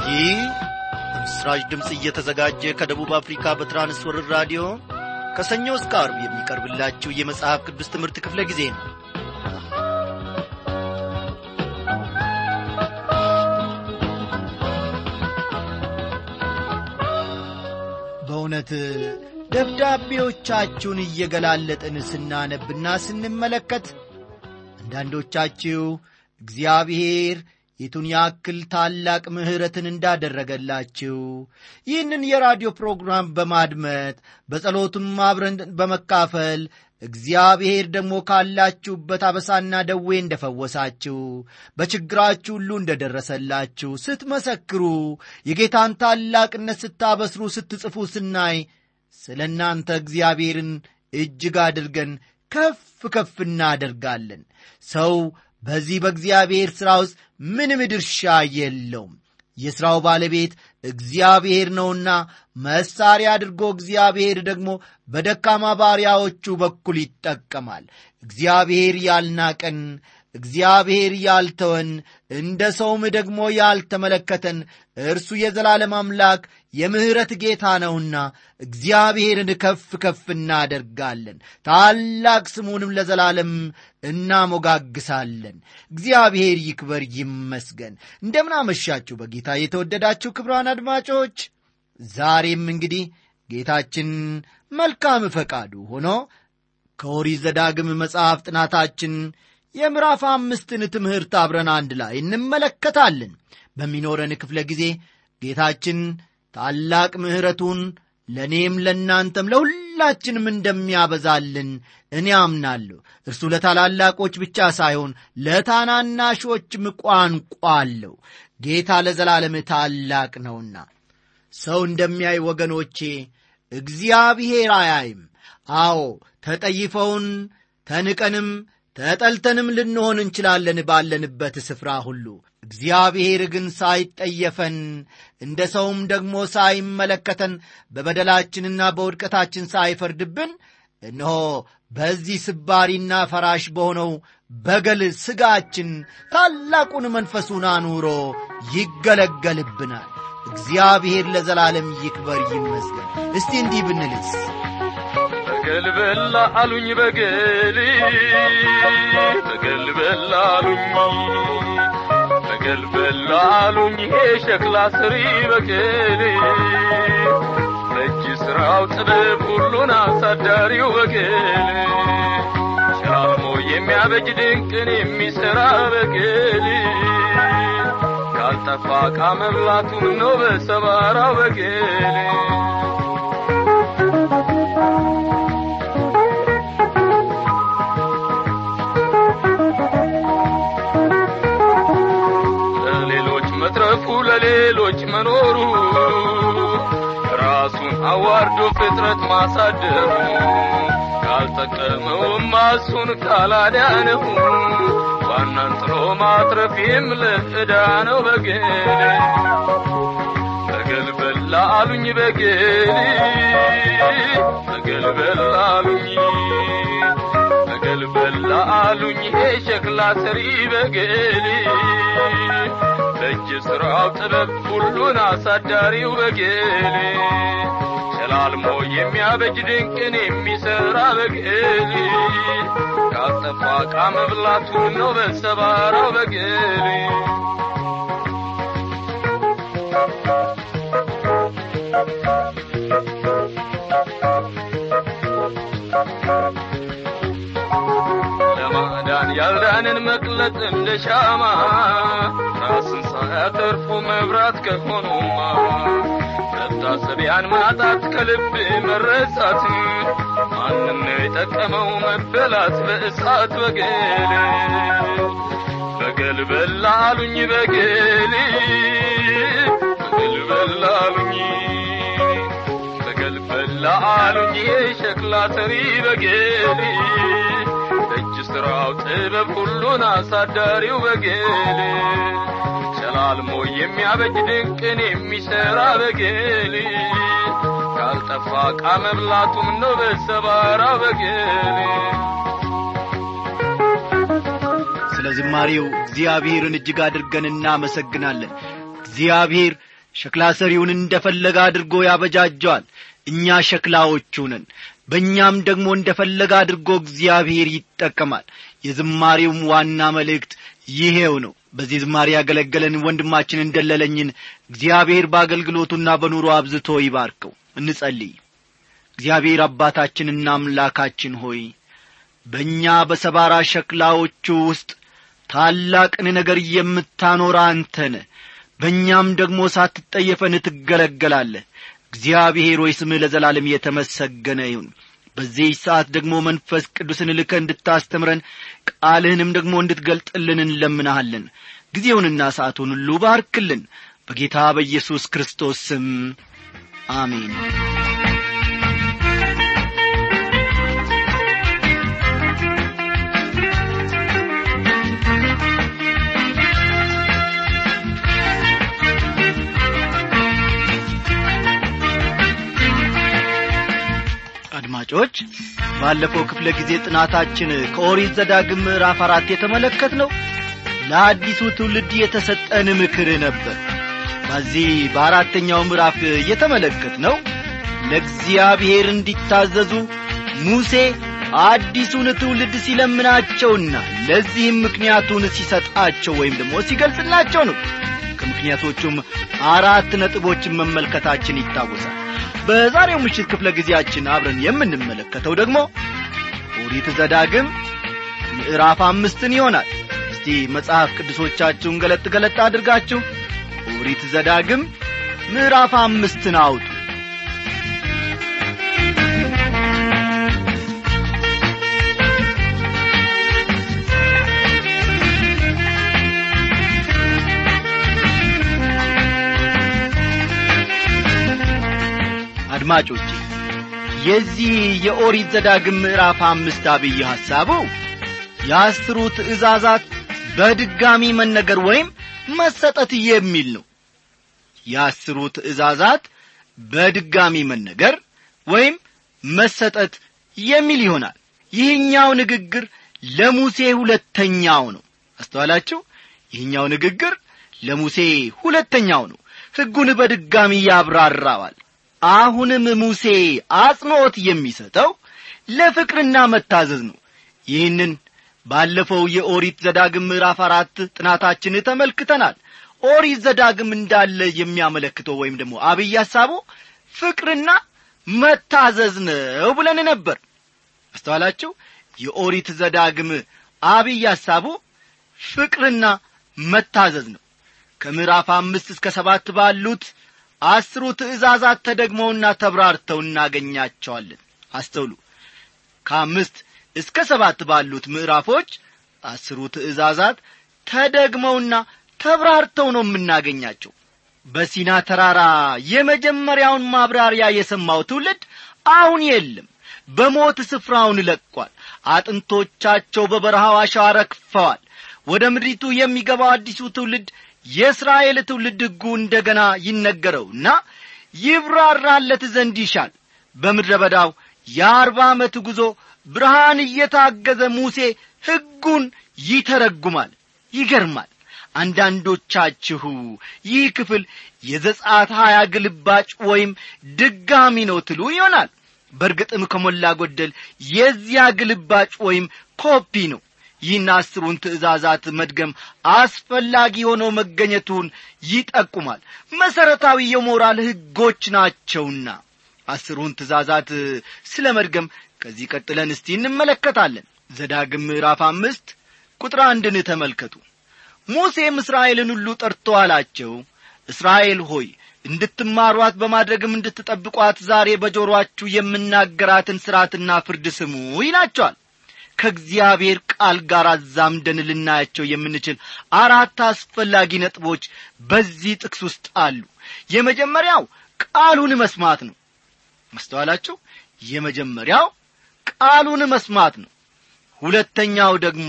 ይህ በምስራች ድምፅ እየተዘጋጀ ከደቡብ አፍሪካ በትራንስወርር ራዲዮ ከሰኞ እስከ አርብ የሚቀርብላችሁ የመጽሐፍ ቅዱስ ትምህርት ክፍለ ጊዜ ነው በእውነት ደብዳቤዎቻችሁን እየገላለጥን ስናነብና ስንመለከት አንዳንዶቻችሁ እግዚአብሔር የቱን ያክል ታላቅ ምሕረትን እንዳደረገላችሁ ይህንን የራዲዮ ፕሮግራም በማድመጥ በጸሎቱም አብረን በመካፈል እግዚአብሔር ደግሞ ካላችሁበት አበሳና ደዌ እንደፈወሳችሁ በችግራችሁ ሁሉ እንደደረሰላችሁ ስትመሰክሩ የጌታን ታላቅነት ስታበስሩ ስትጽፉ ስናይ ስለ እናንተ እግዚአብሔርን እጅግ አድርገን ከፍ ከፍ እናደርጋለን ሰው በዚህ በእግዚአብሔር ሥራ ውስጥ ምንም ድርሻ የለውም የሥራው ባለቤት እግዚአብሔር ነውና መሳሪያ አድርጎ እግዚአብሔር ደግሞ በደካማ ባሪያዎቹ በኩል ይጠቀማል እግዚአብሔር ያልናቀን እግዚአብሔር ያልተወን እንደ ሰውም ደግሞ ያልተመለከተን እርሱ የዘላለም አምላክ የምሕረት ጌታ ነውና እግዚአብሔርን ከፍ ከፍ እናደርጋለን ታላቅ ስሙንም ለዘላለም እናሞጋግሳለን እግዚአብሔር ይክበር ይመስገን እንደምናመሻችሁ በጌታ የተወደዳችሁ ክብሯን አድማጮች ዛሬም እንግዲህ ጌታችን መልካም ፈቃዱ ሆኖ ከኦሪት ዘዳግም መጽሐፍ ጥናታችን የምዕራፍ አምስትን ትምህርት አብረን አንድ ላይ እንመለከታለን በሚኖረን ክፍለ ጊዜ ጌታችን ታላቅ ምሕረቱን ለእኔም ለእናንተም ለሁላችንም እንደሚያበዛልን እኔ አምናለሁ እርሱ ለታላላቆች ብቻ ሳይሆን ለታናናሾችም ቋንቋ አለው ጌታ ለዘላለም ታላቅ ነውና ሰው እንደሚያይ ወገኖቼ እግዚአብሔር አያይም አዎ ተጠይፈውን ተንቀንም ተጠልተንም ልንሆን እንችላለን ባለንበት ስፍራ ሁሉ እግዚአብሔር ግን ሳይጠየፈን እንደ ሰውም ደግሞ ሳይመለከተን በበደላችንና በውድቀታችን ሳይፈርድብን እነሆ በዚህ ስባሪና ፈራሽ በሆነው በገል ሥጋችን ታላቁን መንፈሱን አኑሮ ይገለገልብናል እግዚአብሔር ለዘላለም ይክበር ይመስገን እስቲ እንዲህ ብንልስ በገል በላ አሉኝ በገል በገል በላ አሉኝ በገል በላ አሉኝ ይሄ ሸክላ ስሪ በገል በእጅ ሥራው ጥበብ ሁሉን አሳዳሪው በገል ሸላልሞ የሚያበጅ ድንቅን የሚሠራ በገል ካልጠፋ ዕቃ መብላቱ ነው በሰባራው በገል ለሌሎች መትረፉ ለሌሎች መኖሩ ራሱን አዋርዶ ፍጥረት ማሳደሩ ካልጠቀመውማ እሱን ካላዳነው ዋናን ጥሎ ማትረፍ ለዕዳ ነው በገል በገል በላ አሉኝ በገል በገል በላ አሉኝ በገል በላ አሉኝ ይሄ ሸክላ ሰሪ በገል በእጅ ሥራው ጥበብ ሁሉን አሳዳሪው በገል ሸላልሞ የሚያበጅ ድንቅን የሚሠራ በገል ካልጠፋ ዕቃ መብላቱ ነው በሰባራው በገል ለማዳን ያልዳንን መቅለጥ እንደ ሻማ ራስን ሳያተርፉ መብራት ከሆኑማ መታሰቢያን ማጣት ከልብ መረሳት ማንም ነው የጠቀመው መበላት በእሳት በገል በገል በላ አሉኝ በገል በገል በላ አሉኝ በገል በላ አሉኝ የሸክላ ሰሪ በገል እጅ ሥራው ጥበብ ሁሉን አሳዳሪው በገል ሸላልሞ የሚያበጅ ድንቅን የሚሠራ በገል ካልጠፋ ዕቃ መብላቱም ነው በሰባራ በገል ስለ ዝማሬው እግዚአብሔርን እጅግ አድርገን እናመሰግናለን እግዚአብሔር ሸክላ ሰሪውን እንደ ፈለገ አድርጎ ያበጃጀዋል እኛ ሸክላዎቹ ነን በእኛም ደግሞ እንደ ፈለገ አድርጎ እግዚአብሔር ይጠቀማል የዝማሬውም ዋና መልእክት ይሄው ነው በዚህ ዝማሬ ያገለገለን ወንድማችን እንደለለኝን እግዚአብሔር በአገልግሎቱና በኑሮ አብዝቶ ይባርከው እንጸልይ እግዚአብሔር አባታችንና አምላካችን ሆይ በእኛ በሰባራ ሸክላዎቹ ውስጥ ታላቅን ነገር የምታኖር አንተነ በእኛም ደግሞ ሳትጠየፈን ትገለገላለህ እግዚአብሔር ሆይ ስምህ ለዘላለም የተመሰገነ ይሁን በዚህ ሰዓት ደግሞ መንፈስ ቅዱስን ልከ እንድታስተምረን ቃልህንም ደግሞ እንድትገልጥልን እንለምናሃለን ጊዜውንና ሰዓቱን ሁሉ ባርክልን በጌታ በኢየሱስ ክርስቶስ ስም አሜን አድማጮች ባለፈው ክፍለ ጊዜ ጥናታችን ከኦሪት ዘዳግም ምዕራፍ አራት የተመለከት ነው ለአዲሱ ትውልድ የተሰጠን ምክር ነበር በዚህ በአራተኛው ምዕራፍ የተመለከት ነው ለእግዚአብሔር እንዲታዘዙ ሙሴ አዲሱን ትውልድ ሲለምናቸውና ለዚህም ምክንያቱን ሲሰጣቸው ወይም ደግሞ ሲገልጽላቸው ነው ከምክንያቶቹም አራት ነጥቦችን መመልከታችን ይታወሳል በዛሬው ምሽት ክፍለ ጊዜያችን አብረን የምንመለከተው ደግሞ ኦሪት ዘዳግም ምዕራፍ አምስትን ይሆናል እስቲ መጽሐፍ ቅዱሶቻችሁን ገለጥ ገለጥ አድርጋችሁ ኦሪት ዘዳግም ምዕራፍ አምስትን አውጡ አድማጮቼ የዚህ የኦሪት ዘዳግም ምዕራፍ አምስት አብይ ሐሳቡ የአስሩ ትእዛዛት በድጋሚ መነገር ወይም መሰጠት የሚል ነው የአስሩ ትእዛዛት በድጋሚ መነገር ወይም መሰጠት የሚል ይሆናል ይህኛው ንግግር ለሙሴ ሁለተኛው ነው አስተዋላችሁ ይህኛው ንግግር ለሙሴ ሁለተኛው ነው ሕጉን በድጋሚ ያብራራዋል አሁንም ሙሴ አጽንዖት የሚሰጠው ለፍቅርና መታዘዝ ነው ይህንን ባለፈው የኦሪት ዘዳግም ምዕራፍ አራት ጥናታችን ተመልክተናል ኦሪት ዘዳግም እንዳለ የሚያመለክተው ወይም ደግሞ አብይ ሐሳቡ ፍቅርና መታዘዝ ነው ብለን ነበር አስተዋላችሁ የኦሪት ዘዳግም አብይ ሐሳቡ ፍቅርና መታዘዝ ነው ከምዕራፍ አምስት እስከ ሰባት ባሉት አስሩ ትእዛዛት ተደግመውና ተብራርተው እናገኛቸዋለን አስተውሉ ከአምስት እስከ ሰባት ባሉት ምዕራፎች አስሩ ትእዛዛት ተደግመውና ተብራርተው ነው የምናገኛቸው በሲና ተራራ የመጀመሪያውን ማብራሪያ የሰማው ትውልድ አሁን የለም በሞት ስፍራውን ለቋል አጥንቶቻቸው በበረሃው አሸዋ ረግፈዋል ወደ ምድሪቱ የሚገባው አዲሱ ትውልድ የእስራኤል ትውልድ ሕጉ እንደ ገና ይነገረውና ይብራራለት ዘንድ ይሻል በምድረ በዳው የአርባ ዓመት ጉዞ ብርሃን እየታገዘ ሙሴ ሕጉን ይተረጉማል ይገርማል አንዳንዶቻችሁ ይህ ክፍል የዘጻት ሀያ ግልባጭ ወይም ድጋሚ ነው ትሉ ይሆናል በእርግጥም ከሞላ ጎደል የዚያ ግልባጭ ወይም ኮፒ ነው ይህን አስሩን ትእዛዛት መድገም አስፈላጊ ሆነው መገኘቱን ይጠቁማል መሠረታዊ የሞራል ሕጎች ናቸውና አስሩን ትእዛዛት ስለ መድገም ከዚህ ቀጥለን እስቲ እንመለከታለን ዘዳግም ምዕራፍ አምስት ቁጥር አንድን ተመልከቱ ሙሴም እስራኤልን ሁሉ ጠርቶ አላቸው እስራኤል ሆይ እንድትማሯት በማድረግም እንድትጠብቋት ዛሬ በጆሮአችሁ የምናገራትን ሥርዓትና ፍርድ ስሙ ይላቸዋል ከእግዚአብሔር ቃል ጋር አዛምደን ልናያቸው የምንችል አራት አስፈላጊ ነጥቦች በዚህ ጥቅስ ውስጥ አሉ የመጀመሪያው ቃሉን መስማት ነው መስተዋላችሁ የመጀመሪያው ቃሉን መስማት ነው ሁለተኛው ደግሞ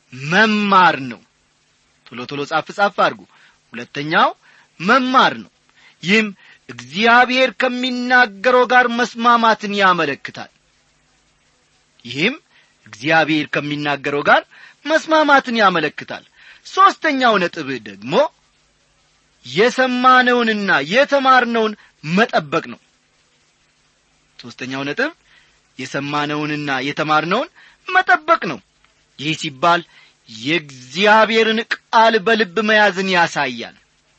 መማር ነው ቶሎ ቶሎ ጻፍ ጻፍ አድርጉ ሁለተኛው መማር ነው ይህም እግዚአብሔር ከሚናገረው ጋር መስማማትን ያመለክታል ይህም እግዚአብሔር ከሚናገረው ጋር መስማማትን ያመለክታል ሦስተኛው ነጥብ ደግሞ የሰማነውንና የተማርነውን መጠበቅ ነው ሦስተኛው ነጥብ የሰማነውንና የተማርነውን መጠበቅ ነው ይህ ሲባል የእግዚአብሔርን ቃል በልብ መያዝን ያሳያል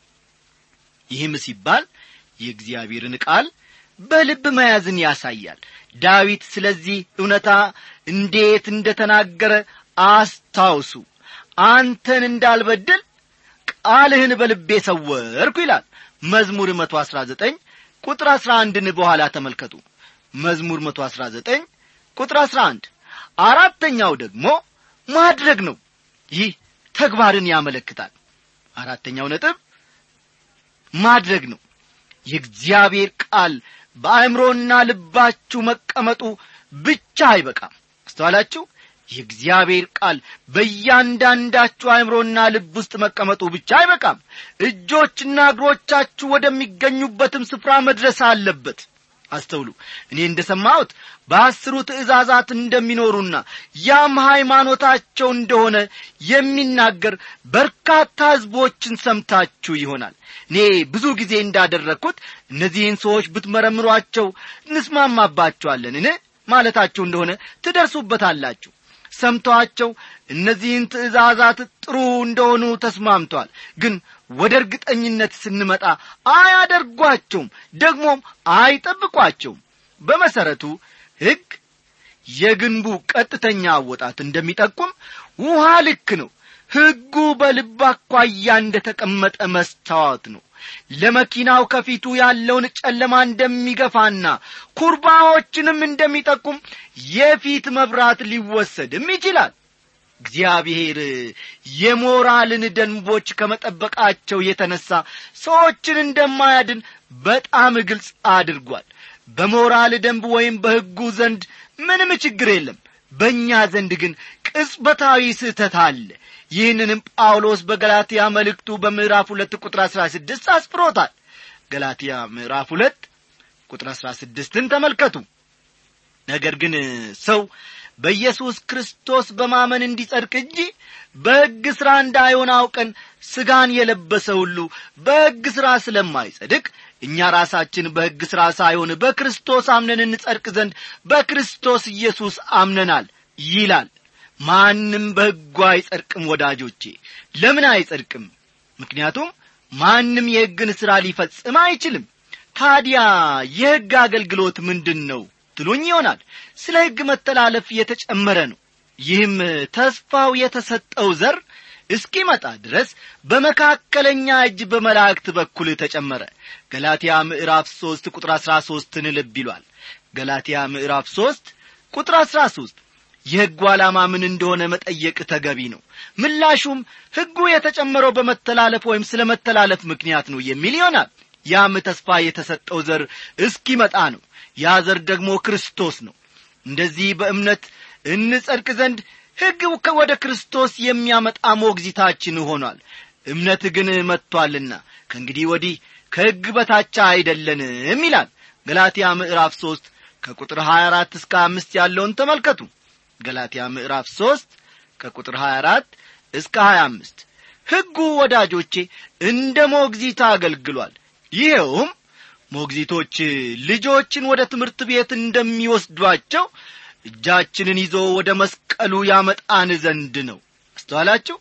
ይህም ሲባል የእግዚአብሔርን ቃል በልብ መያዝን ያሳያል ዳዊት ስለዚህ እውነታ እንዴት እንደ ተናገረ አስታውሱ አንተን እንዳልበድል ቃልህን በልቤ ሰወርኩ ይላል መዝሙር መቶ አሥራ ዘጠኝ ቁጥር አሥራ አንድን በኋላ ተመልከቱ መዝሙር መቶ አሥራ ዘጠኝ ቁጥር አሥራ አንድ አራተኛው ደግሞ ማድረግ ነው ይህ ተግባርን ያመለክታል አራተኛው ነጥብ ማድረግ ነው የእግዚአብሔር ቃል በአእምሮና ልባችሁ መቀመጡ ብቻ አይበቃም አስተዋላችሁ የእግዚአብሔር ቃል በእያንዳንዳችሁ አእምሮና ልብ ውስጥ መቀመጡ ብቻ አይበቃም እጆችና እግሮቻችሁ ወደሚገኙበትም ስፍራ መድረስ አለበት አስተውሉ እኔ እንደ ሰማሁት በአስሩ ትእዛዛት እንደሚኖሩና ያም ሃይማኖታቸው እንደሆነ የሚናገር በርካታ ሕዝቦችን ሰምታችሁ ይሆናል እኔ ብዙ ጊዜ እንዳደረግኩት እነዚህን ሰዎች ብትመረምሯቸው እንስማማባቸዋለንን ማለታችሁ እንደሆነ ትደርሱበታላችሁ ሰምተዋቸው እነዚህን ትእዛዛት ጥሩ እንደሆኑ ተስማምተዋል ግን ወደ እርግጠኝነት ስንመጣ አያደርጓቸውም ደግሞም አይጠብቋቸውም በመሠረቱ ሕግ የግንቡ ቀጥተኛ አወጣት እንደሚጠቁም ውሃ ልክ ነው ሕጉ በልብ አኳያ እንደ ተቀመጠ መስታወት ነው ለመኪናው ከፊቱ ያለውን ጨለማ እንደሚገፋና ኩርባዎችንም እንደሚጠቁም የፊት መብራት ሊወሰድም ይችላል እግዚአብሔር የሞራልን ደንቦች ከመጠበቃቸው የተነሳ ሰዎችን እንደማያድን በጣም ግልጽ አድርጓል በሞራል ደንብ ወይም በሕጉ ዘንድ ምንም ችግር የለም በእኛ ዘንድ ግን ቅጽበታዊ ስህተት አለ ይህንንም ጳውሎስ በገላትያ መልእክቱ በምዕራፍ ሁለት ቁጥር አሥራ ስድስት አስፍሮታል ገላትያ ምዕራፍ ሁለት ቁጥር አሥራ ስድስትን ተመልከቱ ነገር ግን ሰው በኢየሱስ ክርስቶስ በማመን እንዲጸድቅ እንጂ በሕግ ሥራ እንዳይሆን አውቀን ሥጋን የለበሰ ሁሉ በሕግ ሥራ ስለማይጸድቅ እኛ ራሳችን በሕግ ሥራ ሳይሆን በክርስቶስ አምነን እንጸድቅ ዘንድ በክርስቶስ ኢየሱስ አምነናል ይላል ማንም በሕጉ አይጸድቅም ወዳጆቼ ለምን አይጸድቅም ምክንያቱም ማንም የሕግን ሥራ ሊፈጽም አይችልም ታዲያ የሕግ አገልግሎት ምንድን ነው ትሉኝ ይሆናል ስለ ሕግ መተላለፍ የተጨመረ ነው ይህም ተስፋው የተሰጠው ዘር እስኪመጣ ድረስ በመካከለኛ እጅ በመላእክት በኩል ተጨመረ ገላትያ ምዕራፍ ሦስት ቁጥር አሥራ ሦስትን ልብ ይሏል ገላትያ ምዕራፍ ሦስት ቁጥር አሥራ ሦስት የሕጉ ዓላማ ምን እንደሆነ መጠየቅ ተገቢ ነው ምላሹም ሕጉ የተጨመረው በመተላለፍ ወይም ስለ መተላለፍ ምክንያት ነው የሚል ይሆናል ያም ተስፋ የተሰጠው ዘር እስኪመጣ ነው ያ ዘር ደግሞ ክርስቶስ ነው እንደዚህ በእምነት እንጸድቅ ዘንድ ሕግ ወደ ክርስቶስ የሚያመጣ ሞግዚታችን ሆኗል እምነት ግን መጥቶአልና ከእንግዲህ ወዲህ ከሕግ በታቻ አይደለንም ይላል ገላትያ ምዕራፍ ሦስት ከቁጥር 24 እስከ አምስት ያለውን ተመልከቱ ገላትያ ምዕራፍ ሦስት ከቁጥር 24 እስከ 25 ሕጉ ወዳጆቼ እንደ ሞግዚታ አገልግሏል ይኸውም ሞግዚቶች ልጆችን ወደ ትምህርት ቤት እንደሚወስዷቸው እጃችንን ይዞ ወደ መስቀሉ ያመጣን ዘንድ ነው አስተዋላችሁ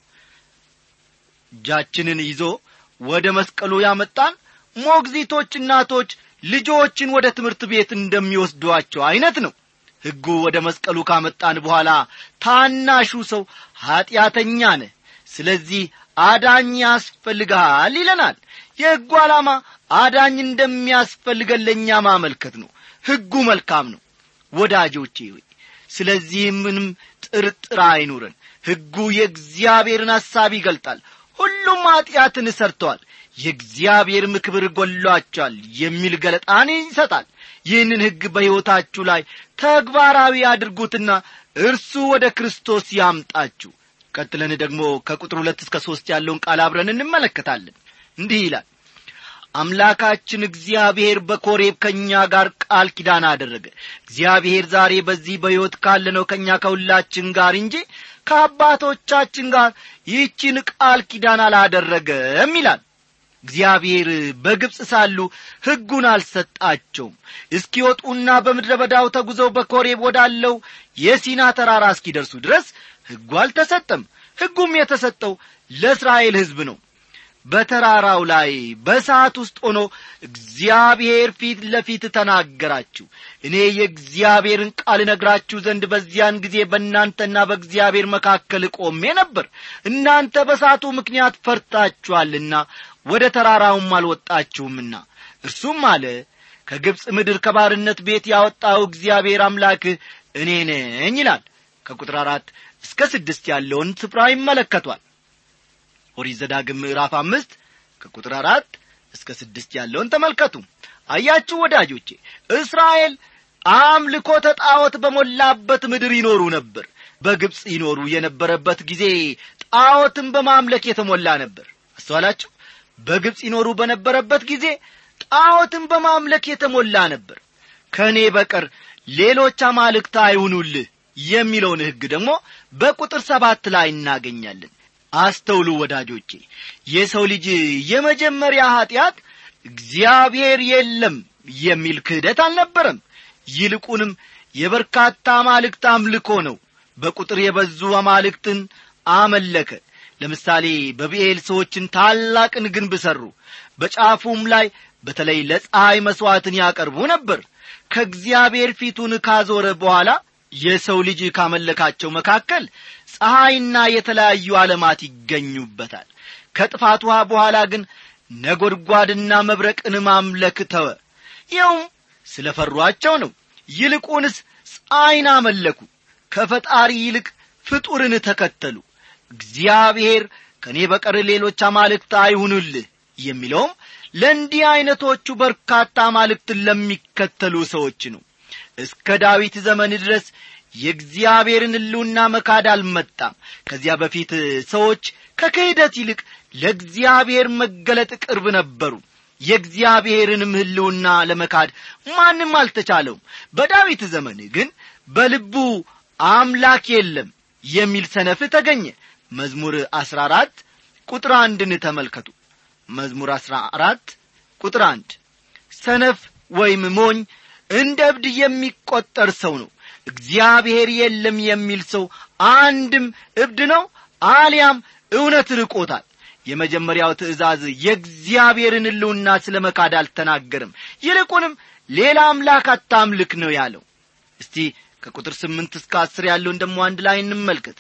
እጃችንን ይዞ ወደ መስቀሉ ያመጣን ሞግዚቶች እናቶች ልጆችን ወደ ትምህርት ቤት እንደሚወስዷቸው ዐይነት ነው ሕጉ ወደ መስቀሉ ካመጣን በኋላ ታናሹ ሰው ኀጢአተኛ ነህ ስለዚህ አዳኝ ያስፈልግሃል ይለናል የሕጉ ዓላማ አዳኝ እንደሚያስፈልገን ለእኛ ማመልከት ነው ሕጉ መልካም ነው ወዳጆቼ ሆይ ስለዚህ ምንም ጥርጥር አይኑረን ሕጉ የእግዚአብሔርን ሐሳብ ይገልጣል ሁሉም ኀጢአትን ሰርተዋል የእግዚአብሔርም ክብር ጐሏቸዋል የሚል ገለጣን ይሰጣል ይህንን ሕግ በሕይወታችሁ ላይ ተግባራዊ አድርጉትና እርሱ ወደ ክርስቶስ ያምጣችሁ ቀጥለን ደግሞ ከቁጥር ሁለት እስከ ሦስት ያለውን ቃል አብረን እንመለከታለን እንዲህ ይላል አምላካችን እግዚአብሔር በኮሬብ ከእኛ ጋር ቃል ኪዳን አደረገ እግዚአብሔር ዛሬ በዚህ በሕይወት ካለነው ከእኛ ከሁላችን ጋር እንጂ ከአባቶቻችን ጋር ይህችን ቃል ኪዳን አላደረገም ይላል እግዚአብሔር በግብፅ ሳሉ ሕጉን አልሰጣቸውም እስኪወጡና በምድረ በዳው ተጉዘው በኮሬብ ወዳለው የሲና ተራራ እስኪደርሱ ድረስ ሕጉ አልተሰጠም ሕጉም የተሰጠው ለእስራኤል ሕዝብ ነው በተራራው ላይ በሰዓት ውስጥ ሆኖ እግዚአብሔር ፊት ለፊት ተናገራችሁ እኔ የእግዚአብሔርን ቃል ነግራችሁ ዘንድ በዚያን ጊዜ በእናንተና በእግዚአብሔር መካከል ቆሜ ነበር እናንተ በሳቱ ምክንያት ፈርታችኋልና ወደ ተራራውም አልወጣችሁምና እርሱም አለ ከግብፅ ምድር ከባርነት ቤት ያወጣው እግዚአብሔር አምላክህ እኔ ነኝ ይላል ከቁጥር አራት እስከ ስድስት ያለውን ስፍራ ይመለከቷል ኦሪት ዘዳግም ምዕራፍ አምስት ከቁጥር አራት እስከ ስድስት ያለውን ተመልከቱ አያችሁ ወዳጆቼ እስራኤል አምልኮ ተጣዖት በሞላበት ምድር ይኖሩ ነበር በግብፅ ይኖሩ የነበረበት ጊዜ ጣዖትን በማምለክ የተሞላ ነበር አስተዋላችሁ በግብፅ ይኖሩ በነበረበት ጊዜ ጣዖትን በማምለክ የተሞላ ነበር ከእኔ በቀር ሌሎች አማልክት አይሁኑልህ የሚለውን ሕግ ደግሞ በቁጥር ሰባት ላይ እናገኛለን አስተውሉ ወዳጆቼ የሰው ልጅ የመጀመሪያ ኀጢአት እግዚአብሔር የለም የሚል ክህደት አልነበረም ይልቁንም የበርካታ አማልክት አምልኮ ነው በቁጥር የበዙ አማልክትን አመለከ ለምሳሌ በብኤል ሰዎችን ታላቅን ግንብ ሠሩ በጫፉም ላይ በተለይ ለፀሐይ መሥዋዕትን ያቀርቡ ነበር ከእግዚአብሔር ፊቱን ካዞረ በኋላ የሰው ልጅ ካመለካቸው መካከል ፀሐይና የተለያዩ ዓለማት ይገኙበታል ከጥፋት ውሃ በኋላ ግን ነጐድጓድና መብረቅን ማምለክ ተወ ይኸውም ስለ ፈሯቸው ነው ይልቁንስ ፀሐይን አመለኩ ከፈጣሪ ይልቅ ፍጡርን ተከተሉ እግዚአብሔር ከእኔ በቀር ሌሎች አማልክት አይሁኑልህ የሚለውም ለእንዲህ ዐይነቶቹ በርካታ አማልክትን ለሚከተሉ ሰዎች ነው እስከ ዳዊት ዘመን ድረስ የእግዚአብሔርን ሕልውና መካድ አልመጣም ከዚያ በፊት ሰዎች ከክህደት ይልቅ ለእግዚአብሔር መገለጥ ቅርብ ነበሩ የእግዚአብሔርንም ሕልውና ለመካድ ማንም አልተቻለውም በዳዊት ዘመን ግን በልቡ አምላክ የለም የሚል ሰነፍ ተገኘ መዝሙር አሥራ አራት ቁጥር አንድን ተመልከቱ መዝሙር አሥራ አራት ቁጥር አንድ ሰነፍ ወይም ሞኝ እንደ እብድ የሚቈጠር ሰው ነው እግዚአብሔር የለም የሚል ሰው አንድም እብድ ነው አሊያም እውነት ርቆታል የመጀመሪያው ትእዛዝ የእግዚአብሔርን ሕልውና ስለ መካድ አልተናገርም ይልቁንም ሌላ አምላክ አታምልክ ነው ያለው እስቲ ከቁጥር ስምንት እስከ አስር ያለውን ደሞ አንድ ላይ እንመልከት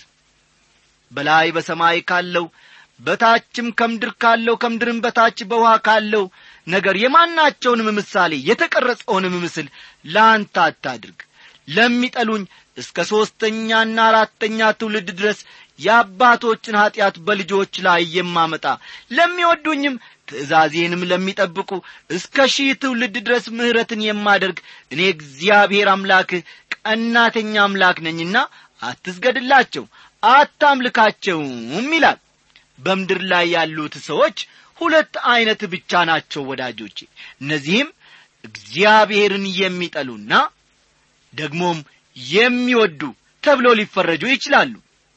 በላይ በሰማይ ካለው በታችም ከምድር ካለው ከምድርም በታች በውሃ ካለው ነገር የማናቸውንም ምሳሌ የተቀረጸውንም ምስል ለአንተ አታድርግ ለሚጠሉኝ እስከ ሦስተኛና አራተኛ ትውልድ ድረስ የአባቶችን ኀጢአት በልጆች ላይ የማመጣ ለሚወዱኝም ትእዛዜንም ለሚጠብቁ እስከ ሺህ ትውልድ ድረስ ምሕረትን የማደርግ እኔ እግዚአብሔር አምላክህ ቀናተኛ አምላክ ነኝና አትስገድላቸው አታምልካቸውም ይላል በምድር ላይ ያሉት ሰዎች ሁለት ዐይነት ብቻ ናቸው ወዳጆቼ እነዚህም እግዚአብሔርን የሚጠሉና ደግሞም የሚወዱ ተብሎ ሊፈረጁ ይችላሉ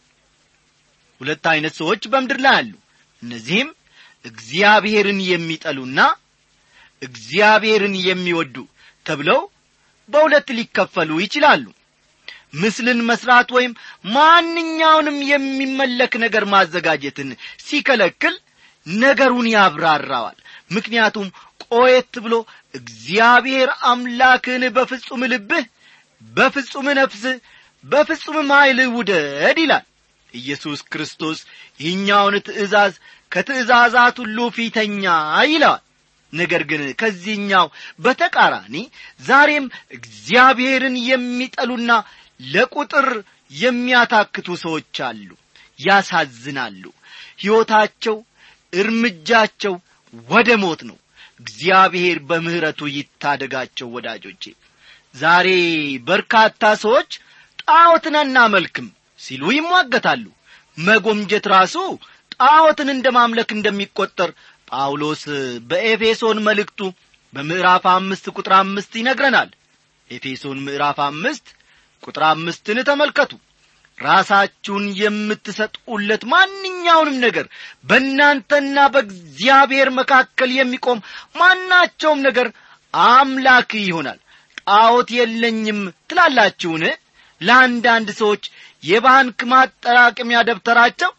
ሁለት ዐይነት ሰዎች በምድር ላይ አሉ እነዚህም እግዚአብሔርን የሚጠሉና እግዚአብሔርን የሚወዱ ተብለው በሁለት ሊከፈሉ ይችላሉ ምስልን መስራት ወይም ማንኛውንም የሚመለክ ነገር ማዘጋጀትን ሲከለክል ነገሩን ያብራራዋል ምክንያቱም ቆየት ብሎ እግዚአብሔር አምላክን በፍጹም ልብህ በፍጹም ነፍስህ በፍጹም ኃይልህ ውደድ ይላል ኢየሱስ ክርስቶስ ይህኛውን ትእዛዝ ከትእዛዛት ሁሉ ፊተኛ ይለዋል ነገር ግን ከዚህኛው በተቃራኒ ዛሬም እግዚአብሔርን የሚጠሉና ለቁጥር የሚያታክቱ ሰዎች አሉ ያሳዝናሉ ሕይወታቸው እርምጃቸው ወደ ሞት ነው እግዚአብሔር በምሕረቱ ይታደጋቸው ወዳጆቼ ዛሬ በርካታ ሰዎች ጣዖትን አናመልክም ሲሉ ይሟገታሉ መጎምጀት ራሱ ጣዖትን እንደ ማምለክ እንደሚቈጠር ጳውሎስ በኤፌሶን መልእክቱ በምዕራፍ አምስት ቁጥር አምስት ይነግረናል ኤፌሶን ምዕራፍ አምስት ቁጥር አምስትን ተመልከቱ ራሳችሁን የምትሰጡለት ማንኛውንም ነገር በእናንተና በእግዚአብሔር መካከል የሚቆም ማናቸውም ነገር አምላክ ይሆናል ጣዖት የለኝም ትላላችሁን ለአንዳንድ ሰዎች የባንክ ማጠራቀሚያ ደብተራቸው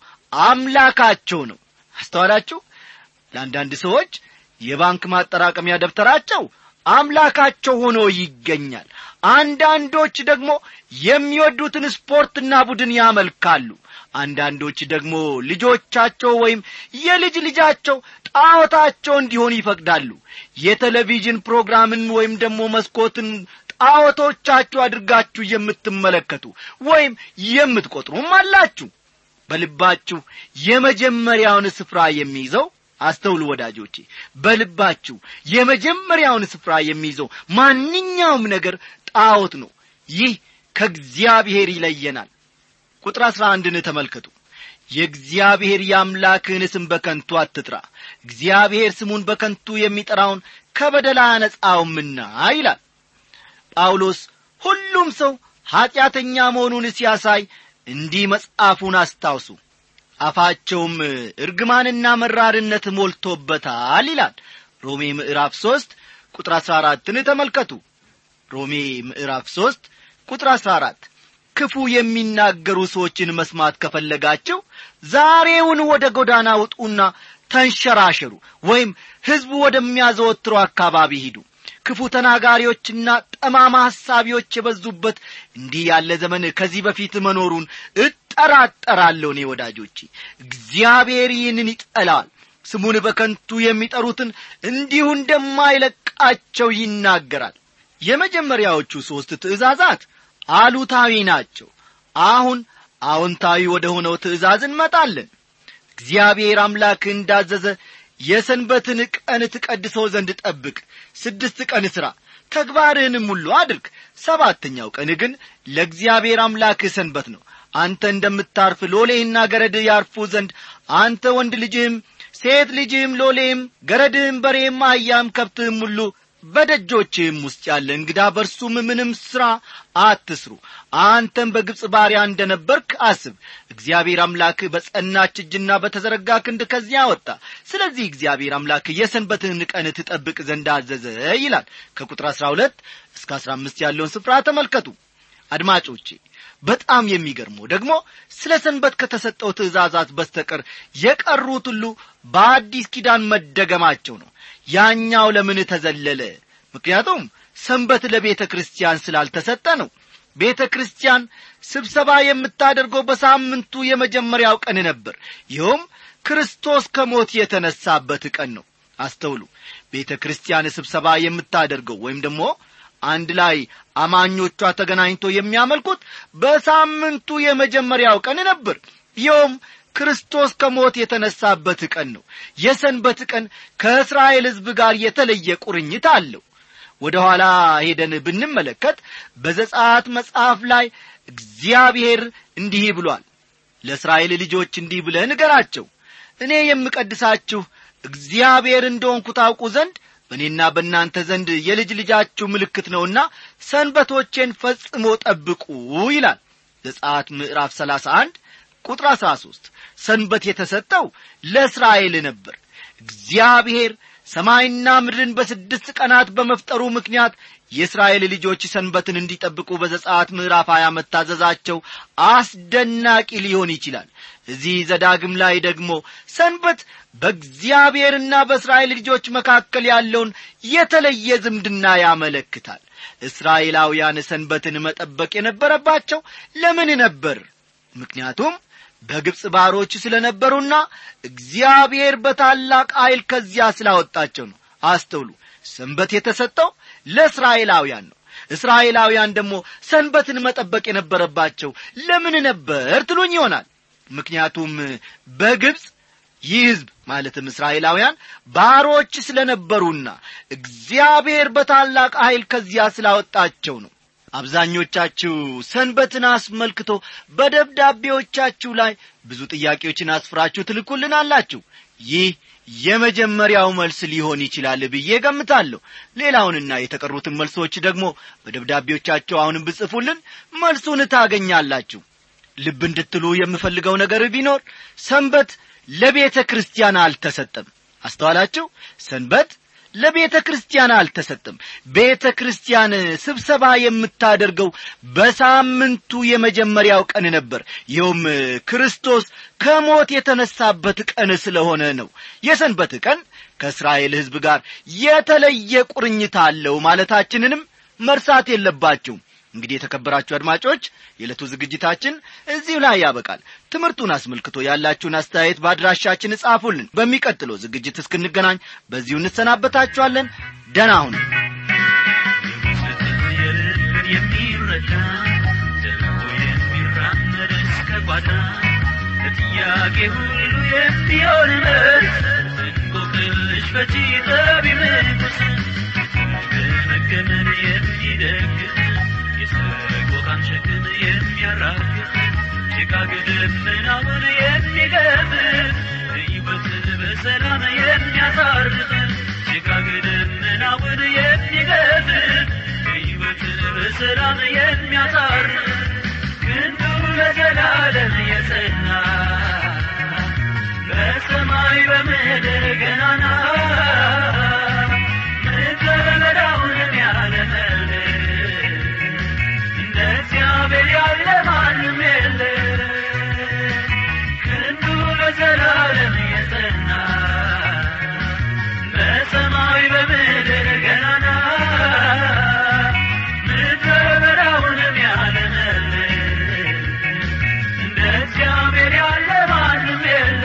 አምላካቸው ነው አስተዋላችሁ ለአንዳንድ ሰዎች የባንክ ማጠራቀሚያ ደብተራቸው አምላካቸው ሆኖ ይገኛል አንዳንዶች ደግሞ የሚወዱትን ስፖርትና ቡድን ያመልካሉ አንዳንዶች ደግሞ ልጆቻቸው ወይም የልጅ ልጃቸው ጣዖታቸው እንዲሆን ይፈቅዳሉ የቴሌቪዥን ፕሮግራምን ወይም ደግሞ መስኮትን ጣዖቶቻችሁ አድርጋችሁ የምትመለከቱ ወይም የምትቈጥሩም አላችሁ በልባችሁ የመጀመሪያውን ስፍራ የሚይዘው አስተውሉ ወዳጆቼ በልባችሁ የመጀመሪያውን ስፍራ የሚይዘው ማንኛውም ነገር ጣዖት ነው ይህ ከእግዚአብሔር ይለየናል ቁጥር አሥራ አንድን ተመልከቱ የእግዚአብሔር የአምላክህን ስም በከንቱ አትጥራ እግዚአብሔር ስሙን በከንቱ የሚጠራውን ከበደላ አነጻውምና ይላል ጳውሎስ ሁሉም ሰው ኀጢአተኛ መሆኑን ሲያሳይ እንዲህ መጽሐፉን አስታውሱ አፋቸውም እርግማንና መራርነት ሞልቶበታል ይላል ሮሜ ምዕራፍ ሦስት ቁጥር አሥራ አራትን ተመልከቱ ሮሜ ምዕራፍ ሦስት ቁጥር አሥራ አራት ክፉ የሚናገሩ ሰዎችን መስማት ከፈለጋችሁ ዛሬውን ወደ ጎዳና ውጡና ተንሸራሸሩ ወይም ሕዝቡ ወደሚያዘወትረው አካባቢ ሂዱ ክፉ ተናጋሪዎችና ጠማማ ሐሳቢዎች የበዙበት እንዲህ ያለ ዘመን ከዚህ በፊት መኖሩን እጠራጠራለሁ እኔ ወዳጆቼ እግዚአብሔር ይህንን ይጠላል ስሙን በከንቱ የሚጠሩትን እንዲሁ እንደማይለቃቸው ይናገራል የመጀመሪያዎቹ ሦስት ትእዛዛት አሉታዊ ናቸው አሁን አዎንታዊ ወደ ሆነው ትእዛዝ እንመጣለን እግዚአብሔር አምላክ እንዳዘዘ የሰንበትን ቀን ትቀድሰው ዘንድ ጠብቅ ስድስት ቀን ሥራ ተግባርህንም ሁሉ አድርግ ሰባተኛው ቀን ግን ለእግዚአብሔር አምላክህ ሰንበት ነው አንተ እንደምታርፍ ሎሌህና ገረድህ ያርፉ ዘንድ አንተ ወንድ ልጅህም ሴት ልጅህም ሎሌህም ገረድህም በሬም አህያም ከብትህም ሁሉ በደጆችህም ውስጥ ያለ እንግዳ በርሱም ምንም ሥራ አትስሩ አንተም በግብፅ ባሪያ እንደ ነበርክ አስብ እግዚአብሔር አምላክ በጸናች እጅና በተዘረጋ ክንድ ከዚያ ወጣ ስለዚህ እግዚአብሔር አምላክ የሰንበትህን ቀን ትጠብቅ ዘንድ አዘዘ ይላል ከቁጥር አሥራ ሁለት እስከ አሥራ አምስት ያለውን ስፍራ ተመልከቱ አድማጮቼ በጣም የሚገርመው ደግሞ ስለ ሰንበት ከተሰጠው ትእዛዛት በስተቀር የቀሩት ሁሉ በአዲስ ኪዳን መደገማቸው ነው ያኛው ለምን ተዘለለ ምክንያቱም ሰንበት ለቤተ ክርስቲያን ስላልተሰጠ ነው ቤተ ክርስቲያን ስብሰባ የምታደርገው በሳምንቱ የመጀመሪያው ቀን ነበር ይኸውም ክርስቶስ ከሞት የተነሳበት ቀን ነው አስተውሉ ቤተ ክርስቲያን ስብሰባ የምታደርገው ወይም ደግሞ አንድ ላይ አማኞቿ ተገናኝቶ የሚያመልኩት በሳምንቱ የመጀመሪያው ቀን ነበር ይኸውም ክርስቶስ ከሞት የተነሳበት ቀን ነው የሰንበት ቀን ከእስራኤል ሕዝብ ጋር የተለየ ቁርኝት አለው ወደ ኋላ ሄደን ብንመለከት በዘጻት መጽሐፍ ላይ እግዚአብሔር እንዲህ ብሏል ለእስራኤል ልጆች እንዲህ ብለህ ንገራቸው እኔ የምቀድሳችሁ እግዚአብሔር እንደሆንኩ ታውቁ ዘንድ በእኔና በእናንተ ዘንድ የልጅ ልጃችሁ ምልክት ነውና ሰንበቶቼን ፈጽሞ ጠብቁ ይላል ዘጻት ምዕራፍ ሰላሳ አንድ ቁጥር አሥራ ሦስት ሰንበት የተሰጠው ለእስራኤል ነበር እግዚአብሔር ሰማይና ምድርን በስድስት ቀናት በመፍጠሩ ምክንያት የእስራኤል ልጆች ሰንበትን እንዲጠብቁ በዘጻት ምዕራፍ ሀያ መታዘዛቸው አስደናቂ ሊሆን ይችላል እዚህ ዘዳግም ላይ ደግሞ ሰንበት በእግዚአብሔርና በእስራኤል ልጆች መካከል ያለውን የተለየ ዝምድና ያመለክታል እስራኤላውያን ሰንበትን መጠበቅ የነበረባቸው ለምን ነበር ምክንያቱም በግብፅ ባሮች ስለ ነበሩና እግዚአብሔር በታላቅ ኀይል ከዚያ ስላወጣቸው ነው አስተውሉ ሰንበት የተሰጠው ለእስራኤላውያን ነው እስራኤላውያን ደግሞ ሰንበትን መጠበቅ የነበረባቸው ለምን ነበር ትሉኝ ይሆናል ምክንያቱም በግብፅ ይህ ሕዝብ ማለትም እስራኤላውያን ባሮች ስለ ነበሩና እግዚአብሔር በታላቅ ኀይል ከዚያ ስላወጣቸው ነው አብዛኞቻችሁ ሰንበትን አስመልክቶ በደብዳቤዎቻችሁ ላይ ብዙ ጥያቄዎችን አስፍራችሁ ትልኩልናላችሁ ይህ የመጀመሪያው መልስ ሊሆን ይችላል ብዬ ገምታለሁ ሌላውንና የተቀሩትን መልሶች ደግሞ በደብዳቤዎቻቸው አሁንም ብጽፉልን መልሱን ታገኛላችሁ ልብ እንድትሉ የምፈልገው ነገር ቢኖር ሰንበት ለቤተ ክርስቲያን አልተሰጠም አስተዋላችሁ ሰንበት ለቤተ ክርስቲያን አልተሰጠም ቤተ ክርስቲያን ስብሰባ የምታደርገው በሳምንቱ የመጀመሪያው ቀን ነበር ይኸውም ክርስቶስ ከሞት የተነሳበት ቀን ስለሆነ ነው የሰንበት ቀን ከእስራኤል ሕዝብ ጋር የተለየ ቁርኝት አለው ማለታችንንም መርሳት የለባችሁም እንግዲህ የተከበራችሁ አድማጮች የዕለቱ ዝግጅታችን እዚሁ ላይ ያበቃል ትምህርቱን አስመልክቶ ያላችሁን አስተያየት በአድራሻችን እጻፉልን በሚቀጥለው ዝግጅት እስክንገናኝ በዚሁ እንሰናበታችኋለን ደና ሁኑ የሚረዳ ዘልቆ የሚራመድ እስከ ጓዳ ለጥያቄ ሁሉ የሚሆን መልስ እንቆቅልሽ ፈቺ ጠቢብ ንጉሥ ገመገመን የሚደግፍ የሰቆቃን ሸክም የሚያራግፍ ጭጋግ ደመናውን የሚገፍ ሕይወትን በሰላም የሚያሳርፍ ጭጋግ ደመናውን የሚገፍ ሕይወትን በሰላም የሚያሳርፍ ክንዱ ለዘላለም የጸና በሰማይ በምድር ገናና ምድረ በዳውንም ያለመል እንደ እግዚአብሔር ያለ ማንም የለ ክንዱ ለዘላለም የጸና በሰማይ በምድር ገናና ምድረ በዳውንም ያለመል እንደ እግዚአብሔር ያለ ማንም የለ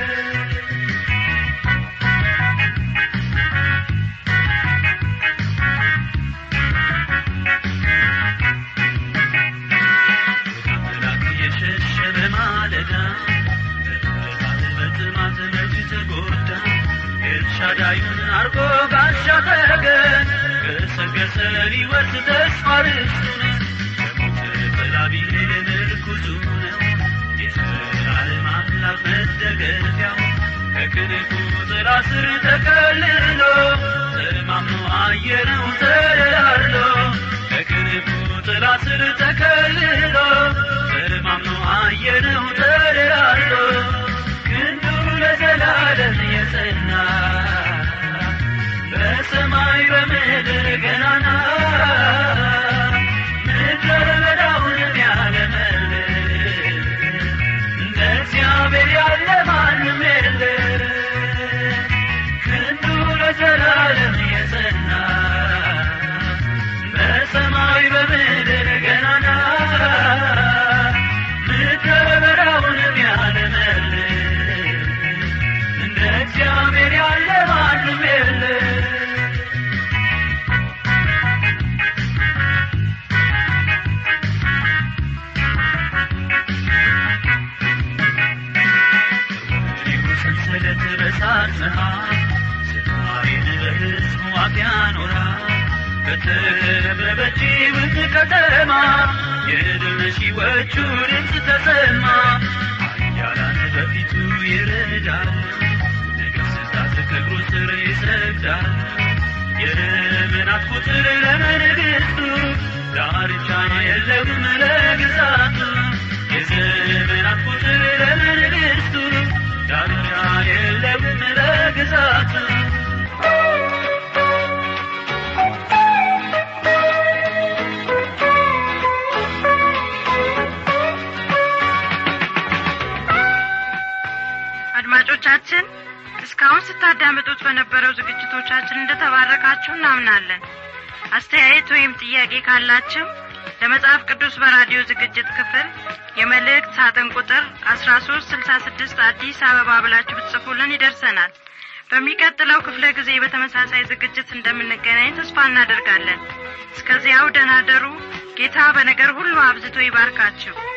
አምላክ የሸሸ በማለዳ በጥፋት በጥማት መች ተጎዳ ኤልሻዳዩን አርጎ ጋሻ ተገን ገሰገሰ ሊወርስ ተስፋ ርስቱን ከሞት ጥላ ቢሄድ ምርኩዙ ነው የዘላለም አምላክ መደገፊያው ከክንፉ ጥላ ስር ተከልሎ ተማምኖ አየረው ተደላድሎ ከክንፉ ጥላ ስር ተከልሎ ተማምኖ አየረው ተደላድሎ ክንዱ ለዘላለም የጸና በሰማይ በምድር ገናና ምድረ በዳውንም ያለመል እንደ እግዚአብሔር ያለ ማንም የለ ክንዱ ለዘላለም የጸና በሰማይ በምድር ገናና ምድረ በዳውንም ያለመል እንደ እግዚአብሔር ያለ ማንም የለ ይሁ ሰንሰለት በሳት መሃል ዝማሬን በሕዝቡ አፍ ያኖራል በተከበበች ውብ ከተማ የድል ሺዎቹ ድምፅ ተሰማ ኃያላን በፊቱ ይረዳል ነገሥታት ከእግሩ ስር ይሰግዳል የዘመናት ቁጥር ለመንግሥቱ ዳርቻ የለውም ለግዛቱ የዘመናት ቁጥር ለመንግሥቱ ዳርቻ የለውም ለግዛቱ አድማጮቻችን እስካሁን ስታዳምጡት በነበረው ዝግጅቶቻችን እንደተባረካችሁ እናምናለን አስተያየት ወይም ጥያቄ ካላችሁ ለመጽሐፍ ቅዱስ በራዲዮ ዝግጅት ክፍል የመልእክት ሳጥን ቁጥር አስራ ሶስት ስልሳ ስድስት አዲስ አበባ ብላችሁ ብትጽፉልን ይደርሰናል በሚቀጥለው ክፍለ ጊዜ በተመሳሳይ ዝግጅት እንደምንገናኝ ተስፋ እናደርጋለን እስከዚያው ደናደሩ ጌታ በነገር ሁሉ አብዝቶ ይባርካችሁ